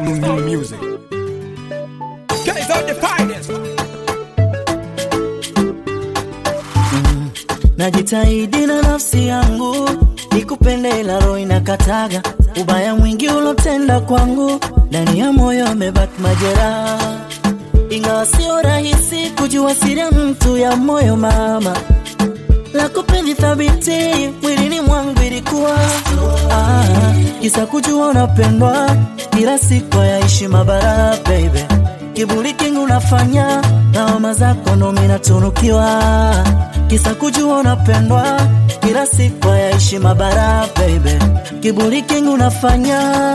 music. Guys are the finest. Najitahidi na nafsi yangu nikupende, ila roho inakataga. Ubaya mwingi ulotenda kwangu, ndani ya moyo amebaki majeraha, ingawa sio rahisi kujua siri ya mtu ya moyo mama la kupendi thabiti mwilini mwangu ilikuwa ah, kisa kujua unapendwa kila siku yaishi mabara baby kiburi kingi unafanya lawama zako ndo mimi natunukiwa kisa kujua unapendwa kila siku yaishi mabara baby kiburi kingi unafanya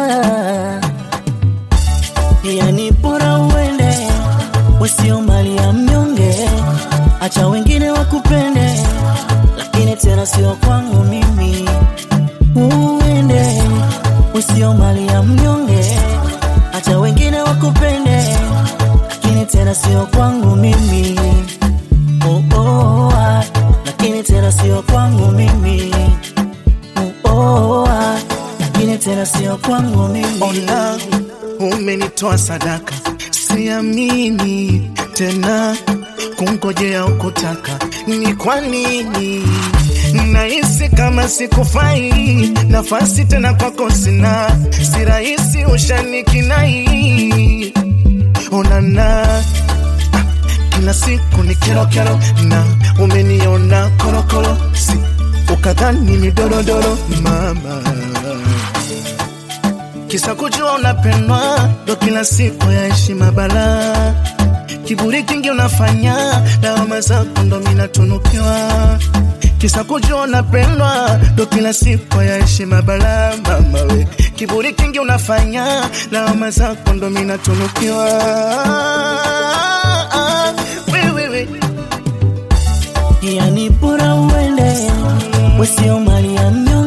yani bora uende usio mali ya mnyonge acha wengine wakupende lakini tena sio kwangu mimi. Uende usio mali ya mnyonge, acha wengine wakupende, lakini tena sio kwangu mimi. Oh, oh, ah, lakini tena sio kwangu mimi. Oh, oh, ah, lakini tena sio kwangu mimi. Ona umenitoa sadaka, siamini tena kungojea ukutaka. Ni kwa nini nahisi kama sikufai? Nafasi tena kwako sina, si rahisi ushanikinai. Onana kila siku ni kero kero, na umeniona korokoro, si ukadhani ni dorodoro mama kisa kujua unapendwa ndo kila siku ya heshima bala kiburi kingi unafanya lawama zako ndo minatunukiwa kisa kujua unapendwa ndo kila siku ya heshima bala mama we kiburi kingi unafanya lawama zako ndo minatunukiwa we, we, we. yani bora uende usio mali ya mnyonge